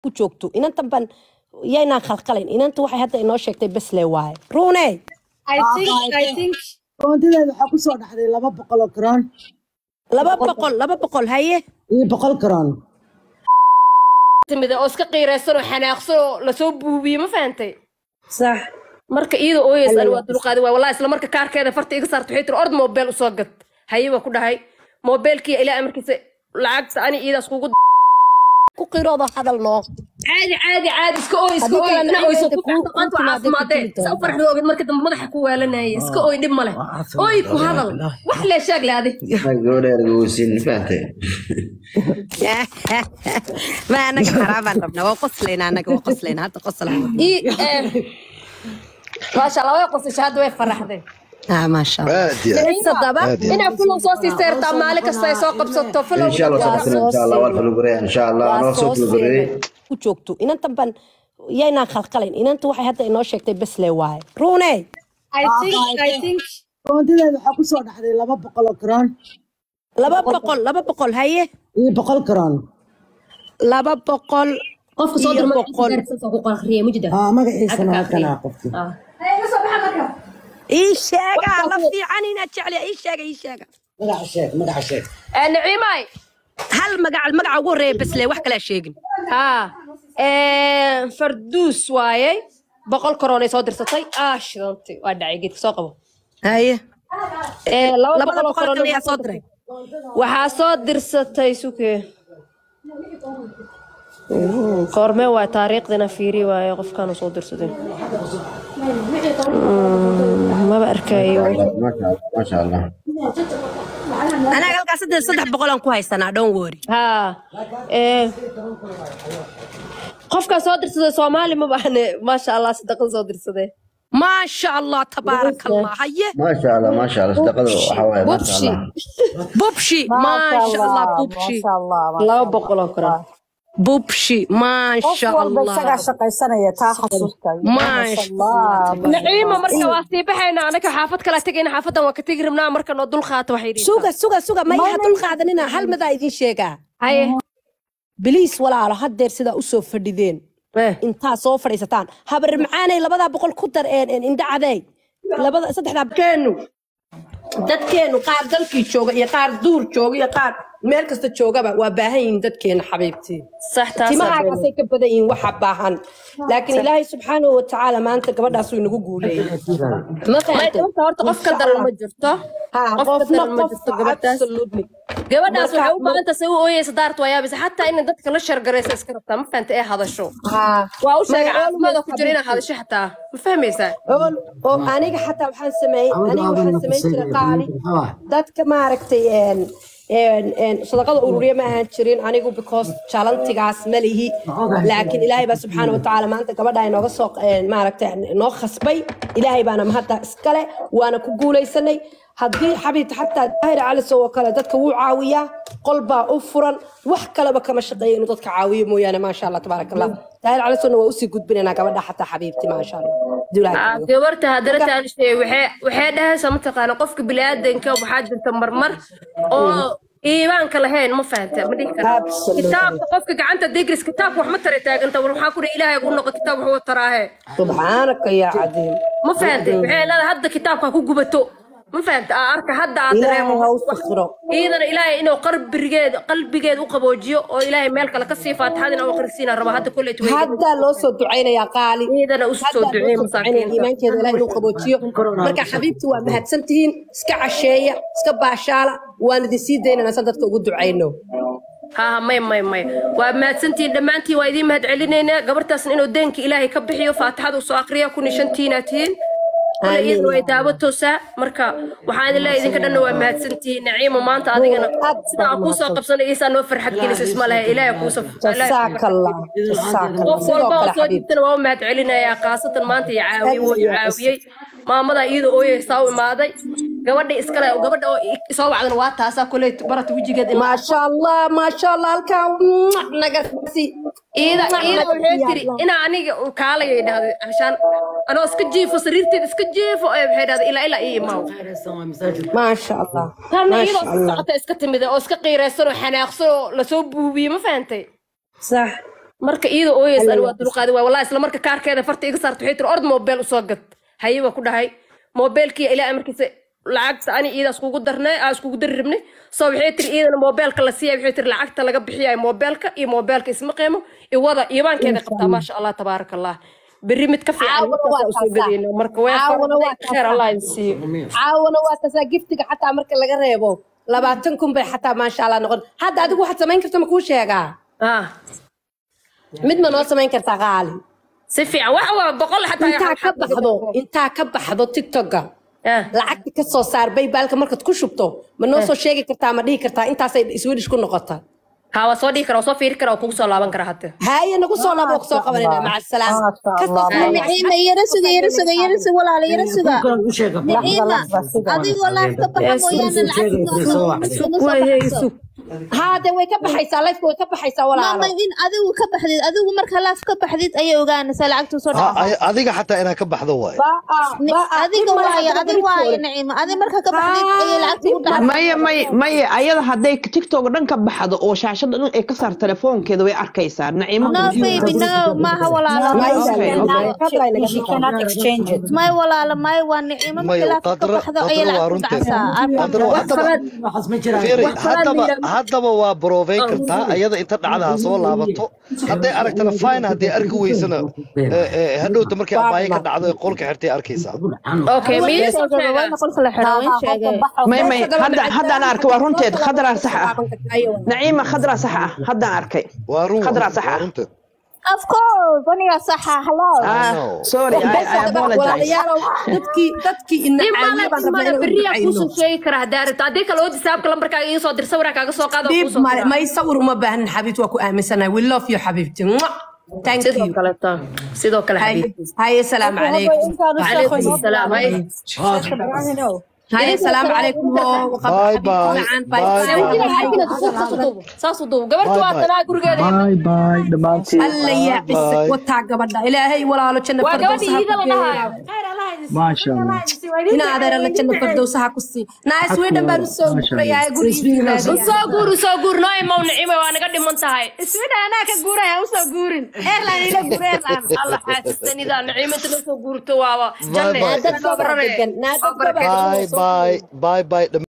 ku joogto inantan ban yaynaan khalqalayn inanta waxay hadda inoo sheegtay besle waaye ruune I think I think koontadeeda waxaa kusoo dhaxday laba boqol oo karoon laba boqol laba boqol haye iyo boqol karoon timida oo iska qiiraysan oo xanaaqsan oo lasoo buubiyey ma fahantay sax marka iyada ooyeys ani waa dulqaadi waay wallahi isla marka kaarkeeda farta iga saarta waxay tiri ord mobile usoo gad haye baa ku dhahay mobilkii ilaa amarkiisa lacagta ani iyadaas kugu ku qiroodo hadal noo caadi caadi caadi iska ooy iska Haddii ooy kalena ina oyso ciidanka ku kuu- dhaqanta kuu timaadday ku caafimaadee tili sa u farxdo ogid marka dambe madaxa ku waalanaya iska ooy dhib male ooy ku hadal wax lee sheeg le adi gabadha ergowsin fahamtay ma anaga xaraabaan rabnaa waa qoslaynaa anaga waa qoslaynaa hadda qoslaa ii eh, maasha allah way qosasha hadda way faraxday ah maasha allah aad iyo aad sadaba aad iyo inaa fulow soo sii seertaa maalin kasta ay soo qabsato fulow insha allah waa sabtana soo insha allah waa falugurey insha allah waa anoo soo soo falugurey seegay ku joogto inantan ban yaynaan khalqalayn inanta waxay hadda inoo sheegtay besle waaye ruune I think I think koontadeeda waxaa kusoo dhaxday laba boqol oo karoon laba boqol laba boqol haye iyo boqol karoon laba boqol qofka soo iyo dirma boqol ku qarxiyay mujida aa magaciisana halkanaa qofki ii sheega la fiican inaad jecliya ii sheega ii sheega magaca sheeg magaca sheeg naciimay hal magaca magaca ugu horreeya besle wax kalaa sheegin haa farduus waayey boqol koroonay soo dirsatay ah shidantay waa dhacay geedka soo qabo haye Eh, laba labada boqol oo boqol koroon kale yaa soo diray waxaa soo dirsatay suke koormee waa taariikhdina fiiri waaye qofkaanu soo dirsaday Mm, maba arkayo maasha allah anaga halkaas saddex saddex boqolaan ku haysanaa dhown wori haa eh, qofkaa soo dirsaday soomaali ma bahne maasha allah sadaqan soo dirsadee maasha allah tabaaraka allah haye maasha allah maasha allah sadaqada waxaa waaye maasha bubshi allah bubshi maasha allah bubshi laba boqol oo koron bubshi maasha walba isagaa allah shaqaysanaya taa xasuustay Maasha naciima marka waa sii baxayna anaka xaafad kala tegayna xaafadan waa ka tegi rabnaa marka noo dul qaata waxay dhihi suga suga suga ma yaha dul qaadanina hal madaa idin sheegaa haye biliis walaalo haddeer sidaa usoo fadhideen Eh. intaa soo fadhiisataan habar macaanay labadaa boqol ku dar een een indha cadeey labada saddexdaa keenu dadkeenu qaar dalkii jooga iyo qaar duur jooga iyo qaar meel kasta joogaba waa baahan yihiin dadkeena xabiibtii sax taas timahaakaasay ka badan yihiin waxa baahan laakiin ilaahay subxaanahu watacaala maanta gabadhaas wuu inagu guuleeyey ma fahantay horta qof ka daran ma jirto ha qof ka qofna daran ma qof jirto gabadhaas absolutely gabadhaas Marka- waxay u baahan tahay say u ooyeysa daarta waa yaabisa xataa inay dadka la shargaraysa iska rabtaa ma fahanta ee hadasho ha waa u sheegay Ma- caafimaada ku jira inaad hadasho xataa ma fahmaysaa oo oo aniga xataa waxaan sameeyey aniga waxaan samayn jiray qaali dadka maaragtay een een een sadaqada ururiya ma ahaan jirin anigu because jalantigaas ma lihi laakiin ilaahay baa subxaana watacaala maanta gabadha inooga soo een, maaragtay noo khasbay ilaahay baana mahadda iskale waana ku guulaysanay haddii xabiibta xataa daahir calisow oo kale dadka wuu caawiyaa qol baa u furan wax kaleba kama shaqeeya inuu dadka caawiyo mooyaane maasha allah tabaaraka allah daahir calisowna waa usii gudbinaynaa gabadha xataa xabiibti maasha allah Duulaa Ah, joogo. gabarta haddana taanishee waxay waxay dhahaysaa mataqaana qofka biniaadanka waxaa jirta marmar oo iimaanka lahayn ma fahanta ma dhihi kara Absolutely. kitaabka qofka gacanta degris kitaabka wax ma tara taaganta war waxaa ku dhihi ilaahay ugu noqo kitaab wax u taraahe subxaanaka yaa cadiim ma fahantay waxay leedahay hadda kitaabka ha ku gubato ma fahanta aa arka hadda aad ilaahay dareemo ha u sakhiro iidana ilaahay inuu qalbigeed qalbigeed u qaboojiyo oo ilaahay meel kale ka sii faatixadina u akhrisiina raba hadda kolley tuway haddaa loo soo ducaynayaa qaali iidana u soo haddaa duceey loo soo ducaynaya masaakiinta iimaankeeda ilaah inuu qaboojiyo marka xabiibti waa mahadsan tihiin iska casheeya iska baashaala waan idin sii daynanaa san dadka ugu ducayno ها ها مي مي مي ومهدسنتين دمانتي وايدين مهد علينا قبرتاس انو دينك الهي كبحيو فاتحة وسو اقريا كوني شنتيناتين ولا آمين. إذن way daawatoosaa marka waxaan ilaa idinka dhanna waa mahadsantihiin naciimo maanta adigana Aad sida aan kuu soo qabsanay iisaa noo farxad gelisa isma laha ilaahay kuusa jasaaka allah jasaaka allah qof sidoo walba oo kale soo xabiib jirtana waa u mahad celinayaa khaasatan maanta iyo caawiye wuu i caawiyey maamada iyada ooyeysaa u imaaday gabadha iskale gabadha oo i- soo wacdana waa taasaa koley barata wejigeed ima maasha allah maasha allah halkaa nagarsi iida iida waxay tiri inaa aniga uu kaalaya dhahday ashaan anoo iska jiifo sariirteed iska jiifo ee waxay dhahday ilaa ilaa ii imaaw maasha allah tanna maasha iyadoo allah socota iska timid oo iska qiiraysan oo xanaaqsan oo lasoo buubiyey ma fahantay sax marka iyada ooyeys ani waa dulqaadi waay wallahi isla marka kaarkeeda farta iga saarta waxay tiri ord mobile usoo gad haye baa ku dhahay mobilkii ilaa amarkiisa lacagta ani iidaas kugu darnay aa iskugu dari rabnay so waxay tiri iyadana mobilka la siiyay waxay tiri lacagta laga bixiyayo mobilka iyo mobilka isma qiimo iwada iibaankeeda qabtaa maasha allah tabaaraka allah berri mid ka fiican Caawana waa markaas usoo kaasaa. gadayna marka way Caawana waa farantay kheer allah idin siiyo caawana waa kasaa giftiga xataa marka laga reebo labaatan kun bay xataa maasha allah noqon hadda adigu waxaad samayn karta ma kuu sheegaa ah mid ma noo samayn kartaa qaali si fiican waxa waa boqol xataa intaa ka baxdo intaa ka baxdo tiktoka ah lacagta ka soo saar baybaalka markaad ku shubto ma noo soo sheegi kartaa ma dhihi kartaa intaasay swedish ku noqota ها waa soo dhihi kara waa soo fiiri kara waa kugu soo laaban kara hadda haye nagu soo labo kusoo qabanayna maca asalaam kasoo نعيمة يرسق يرسق يرسق ولا على يرسق u sheega نعيمة أدي والله كبح مويانا العكس haade way ka baxaysaa lifeka way ka baxaysaa ماما walaalo إن أدي كبحديد أدي مركا لاف كبحديد أي وغانا سلعكتو صدق adiga xataa inaa ka baxdo waay أدي وايا أدي وايا نعيمة أدي مركا كبحديد أي لعكتو maya maya maya ayada hadday tiktok dhan ka baxdo oo shaashada dhan ay ka saar telefoonkeeda way arkaysaa naciimo No baby no ما هو ولا لا She cannot exchange it. ما ولا لا ما هو نعيمة Maya, مركا لاف qadra- كبحدو أي qadra waa لعكتو runteed. دعسا qadra waa- haddaba waxaas ma jiraan fiiri wax kalaad haddaba miran. haddaba waa broveyn kartaa ayada inta dhacda ha soo laabato hadday aragtana fine hadday arki weysana eh, eh, hadhowta markay abaaye ka dhacdo ee qolka xirtay arkaysaa okay miya soo sheegaa وين قلت له حلوين شيء may may hadda haddaan arkay waa runteed khadraa sax ah naciima khadraa sax ah haddaan arkay waa run khadraa sax waa ah runteed of course aniga saxa hello ah sorry I, I apologize walaalayaalow dadkii dadkii ina caawiya baan rabnaa imana inaan beriyaa ducayno kuusan sheegi karaa haddaa rabto haddii kale oo disaabka lambarkaaga ii soo dir sawiraan kaaga soo qaada dhiib male may sawir uma baahan xabiibti waa ku aaminsanahay we love you xabiibti Mwah. thank sidoo you kale ta sidoo kale haye xabiibti haye salaamu calaykum calaykum asalaam hay haye salaamu calaykum oo Bye, bye. bye Bye, saas u duub gabartu waa tanaa gurigeeda alla yaa cise Bye. wataa gabadha ilaahay walaalo janna waa gabadha iida la dhahayo ina adeer alla janna fardowsaha ku sii naas weydhan baan usoo gurayaa gurigiisa usoo guur usoo guur noo imaw nicime waa naga dhiman tahay iswidha anaa ka guuraya usoo guurin airline ila guur airline alla xaasistanida nicimada noo soo guurto waaba janne Bye, bye. dad soo barare degan naa dad bye bye bye bye